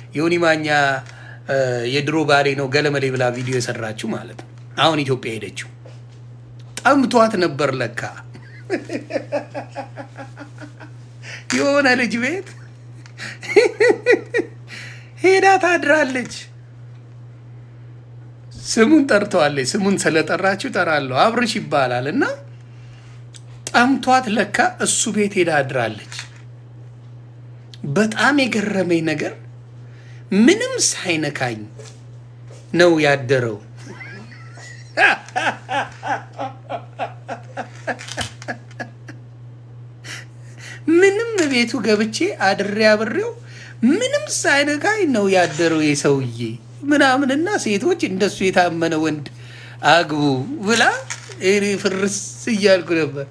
ዮኒ ማኛ እ፣ የድሮ ባሌ ነው ገለመሌ ብላ ቪዲዮ የሰራችው ማለት ነው። አሁን ኢትዮጵያ ሄደችው ጠምቷት ነበር ለካ የሆነ ልጅ ቤት ሄዳ ታድራለች። ስሙን ጠርተዋለች። ስሙን ስለጠራችው ጠራለሁ አብርሽ ይባላል እና ጠምቷት ለካ እሱ ቤት ሄዳ አድራለች። በጣም የገረመኝ ነገር ምንም ሳይነካኝ ነው ያደረው። ምንም ቤቱ ገብቼ አድሬ አብሬው ምንም ሳይነካኝ ነው ያደረው የሰውዬ ምናምንና ሴቶች እንደሱ የታመነ ወንድ አግቡ ብላ እኔ ፍርስ እያልኩ ነበር።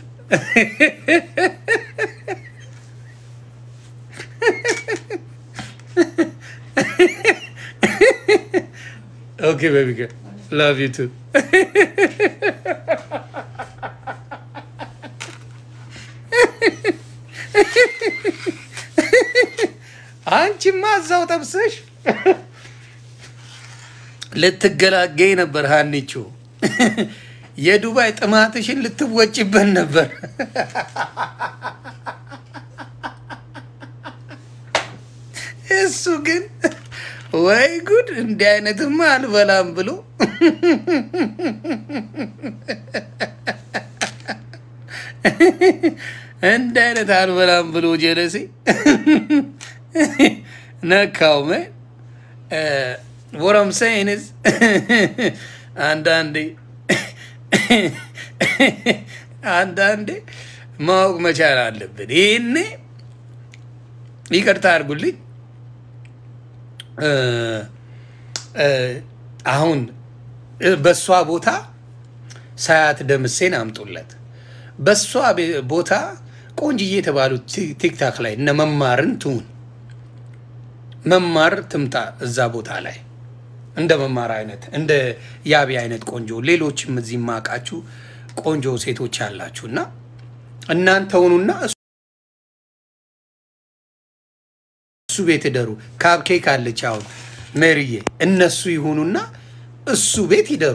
ኦኬ ቤቢ ላቭ ዩ ቱ አንቺማ እዛው ጠብሰሽ ልትገላገኝ ነበር ሀኒቾ። የዱባይ ጥማትሽን ልትወጭበት ነበር። እሱ ግን ወይ ጉድ እንዲህ አይነትማ አልበላም ብሎ እንዲህ አይነት አልበላም ብሎ ጀለሴ ነካው መ ወረም ሰይንስ አንዳንዴ አንዳንዴ ማወቅ መቻል አለብን። ይህኔ ይቅርታ አድርጉልኝ። አሁን በእሷ ቦታ ሳያት ደምሴን አምጡለት። በእሷ ቦታ ቆንጅዬ የተባሉት ቲክታክ ላይ እነ መማርን ትሁን መማር ትምጣ እዛ ቦታ ላይ እንደ መማር አይነት እንደ ያቢ አይነት ቆንጆ ሌሎችም እዚህ ማቃችሁ ቆንጆ ሴቶች ያላችሁ እና እናንተ ሁኑና እሱ ቤት ይደሩ። ካፕኬክ አለች አሁን ሜሪዬ፣ እነሱ ይሁኑና እሱ ቤት ይደሩ።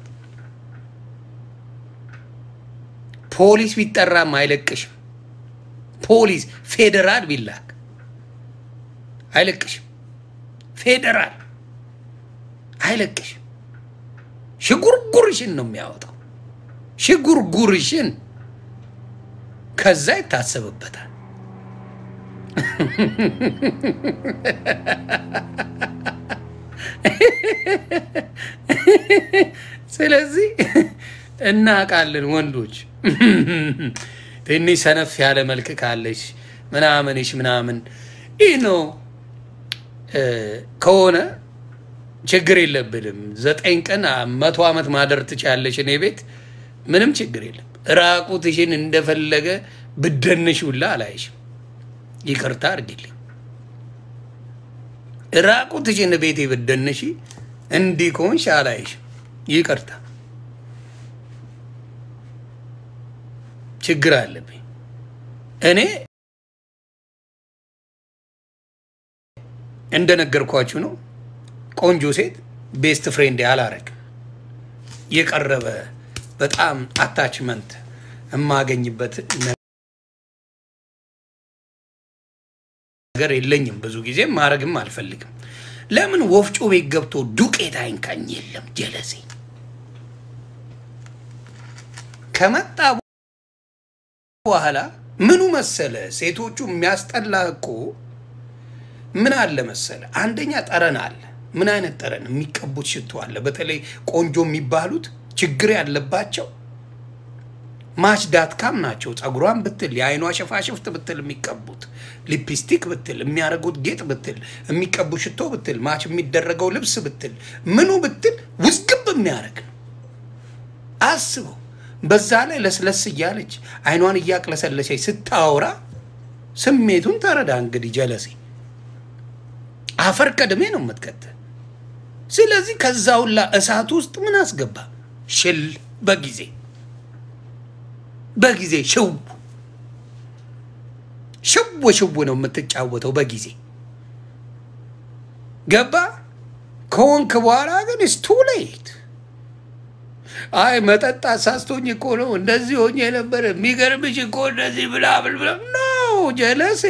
ፖሊስ ቢጠራም አይለቅሽም። ፖሊስ ፌዴራል ቢላክ አይለቅሽም። ፌዴራል አይለቅሽም። ሽጉርጉርሽን ነው የሚያወጣው። ሽጉርጉርሽን ከዛ ይታሰብበታል። ስለዚህ እናውቃለን ወንዶች ትንሽ ሰነፍ ያለ መልክ ካለሽ ምናምንሽ ምናምን ይህ ነው ከሆነ ችግር የለብንም። ዘጠኝ ቀን መቶ ዓመት ማደር ትችያለሽ እኔ ቤት ምንም ችግር የለም። ራቁትሽን እንደፈለገ ብደንሽ ሁላ አላይሽም። ይቅርታ አድርጊልኝ። ራቁትሽን ቤቴ ብደንሽ እንዲህ ከሆንሽ አላይሽም። ይቅርታ ችግር አለብኝ እኔ እንደነገርኳችሁ ነው። ቆንጆ ሴት ቤስት ፍሬንድ አላረግ የቀረበ በጣም አታችመንት የማገኝበት ነገር የለኝም። ብዙ ጊዜ ማድረግም አልፈልግም። ለምን ወፍጮ ቤት ገብቶ ዱቄት አይንካኝ የለም ጀለሴ ከመጣ በኋላ ምኑ መሰለ ሴቶቹ የሚያስጠላ እኮ ምን አለ መሰለ፣ አንደኛ ጠረን አለ። ምን አይነት ጠረን? የሚቀቡት ሽቶ አለ። በተለይ ቆንጆ የሚባሉት ችግር ያለባቸው ማች ዳትካም ናቸው። ፀጉሯን ብትል የአይኗ ሽፋሽፍት ብትል የሚቀቡት ሊፕስቲክ ብትል የሚያደርጉት ጌጥ ብትል የሚቀቡ ሽቶ ብትል ማች የሚደረገው ልብስ ብትል ምኑ ብትል ውዝግብ የሚያደርግ ነው። አስበው። በዛ ላይ ለስለስ እያለች አይኗን እያቅለሰለሰች ስታወራ ስሜቱን ተረዳ። እንግዲህ ጀለሴ አፈር ቀድሜ ነው የምትከተል። ስለዚህ ከዛ ሁላ እሳት ውስጥ ምን አስገባ? ሽል በጊዜ በጊዜ ሽው ሽው ሽው ነው የምትጫወተው በጊዜ ገባ ከወንክ በኋላ ግን ኢትስ ቱ ሌት። አይ መጠጥ አሳስቶኝ እኮ ነው እንደዚህ ሆኜ ነበር፣ የሚገርምሽ እኮ እንደዚህ ብላ ብል ብላ ኖ ጀለሴ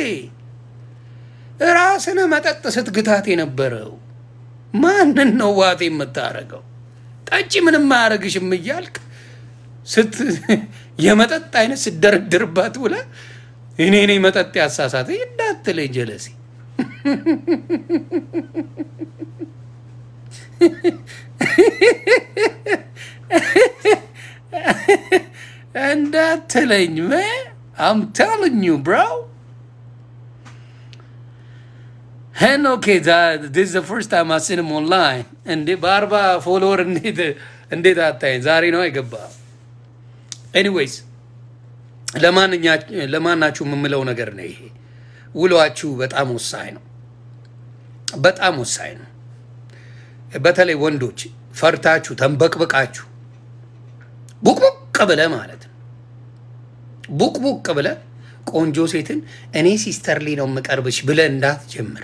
ራስን መጠጥ ስትግታት የነበረው ማንን ነው ዋቴ የምታረገው? ጠጪ ምንም አያረግሽም እያልክ ስት የመጠጥ አይነት ስደረድርባት ብለ እኔ እኔ መጠጥ ያሳሳተ እንዳትለኝ ጀለሴ እንዳትለኝ መ አም ቴሊንግ ዩ ብሮ ሄኖክ ዲስ ፈርስት ታይም አስንም ኦንላይን እንዴ በአርባ ፎሎወር እንዴት እንዴት አታይኝ? ዛሬ ነው አይገባ። ኤኒዌይስ ለማናችሁ የምምለው ነገር ነው ይሄ። ውሏችሁ በጣም ወሳኝ ነው፣ በጣም ወሳኝ ነው። በተለይ ወንዶች ፈርታችሁ ተንበቅብቃችሁ ቡቅቡቅ ብለ ማለት ነው። ቡቅቡቅ ብለ ቆንጆ ሴትን እኔ ሲስተርሊ ነው የምቀርብሽ ብለ እንዳትጀምር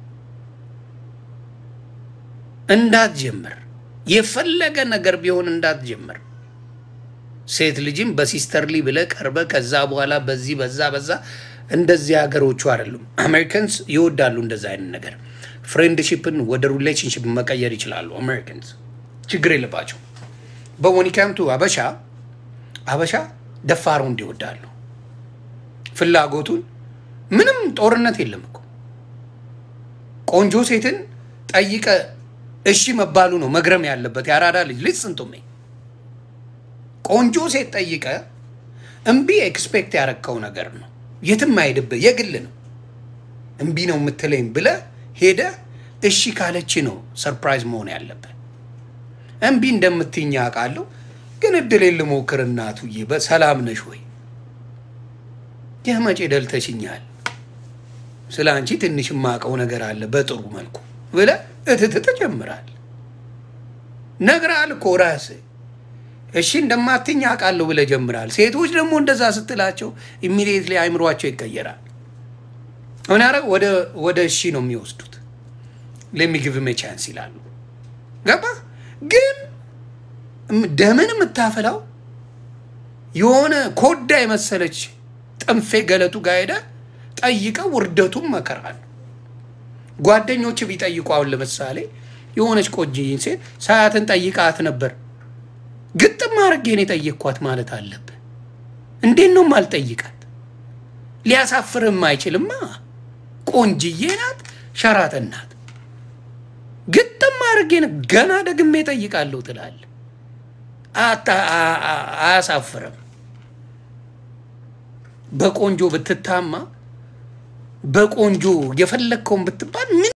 እንዳትጀምር የፈለገ ነገር ቢሆን እንዳትጀምር። ሴት ልጅም በሲስተርሊ ብለ ቀርበ ከዛ በኋላ በዚህ በዛ በዛ እንደዚህ ሀገሮቹ አይደሉም። አሜሪካንስ ይወዳሉ እንደዛ አይነት ነገር። ፍሬንድሺፕን ወደ ሪሌሽንሽፕ መቀየር ይችላሉ። አሜሪካንስ ችግር የለባቸው። በወኒካምቱ አበሻ አበሻ ደፋሩ እንዲወዳሉ ፍላጎቱን ምንም ጦርነት የለም እኮ ቆንጆ ሴትን ጠይቀ እሺ መባሉ ነው መግረም ያለበት። የአራዳ ልጅ ልጅ ስንቱሜ ቆንጆ ሴት ጠይቀ እምቢ ኤክስፔክት ያረከው ነገር ነው። የትም አይሄድብህ፣ የግል ነው። እምቢ ነው የምትለኝ ብለ ሄደ እሺ ካለች ነው ሰርፕራይዝ መሆን ያለብህ። እምቢ እንደምትይኝ አውቃለሁ፣ ግን እድሌን ልሞክር እናቱዬ፣ በሰላም ነሽ ወይ? የመቼ ደልተሽኛል፣ ስለ አንቺ ትንሽ የማውቀው ነገር አለ በጥሩ መልኩ ብለ እትት ትጀምራል። ነግራል እኮ ራስህ እሺ እንደማትኝ አውቃለሁ ብለ ጀምራል። ሴቶች ደግሞ እንደዛ ስትላቸው ኢሚዲየትሊ አይምሯቸው ይቀየራል። ሆን ያረ ወደ እሺ ነው የሚወስዱት። ለሚግቭ ቻንስ ይላሉ። ገባ ግን ደምን የምታፈላው የሆነ ኮዳ የመሰለች ጥንፌ ገለቱ ጋር ሄደ ጠይቀው ውርደቱም መከራ ነው። ጓደኞች ቢጠይቁ አሁን ለምሳሌ የሆነች ቆንጆዬን ሴት ሳያትን ጠይቃት ነበር ግጥም አድርጌን የጠየቅኳት ማለት አለብህ። እንዴት ነው ማልጠይቃት? ሊያሳፍርም አይችልማ። ቆንጅዬ ናት፣ ሸራተን ናት። ግጥም አድርጌን ገና ደግሜ ጠይቃለሁ ትላለህ። አያሳፍርም። በቆንጆ ብትታማ በቆንጆ የፈለግከውን ብትባል ምን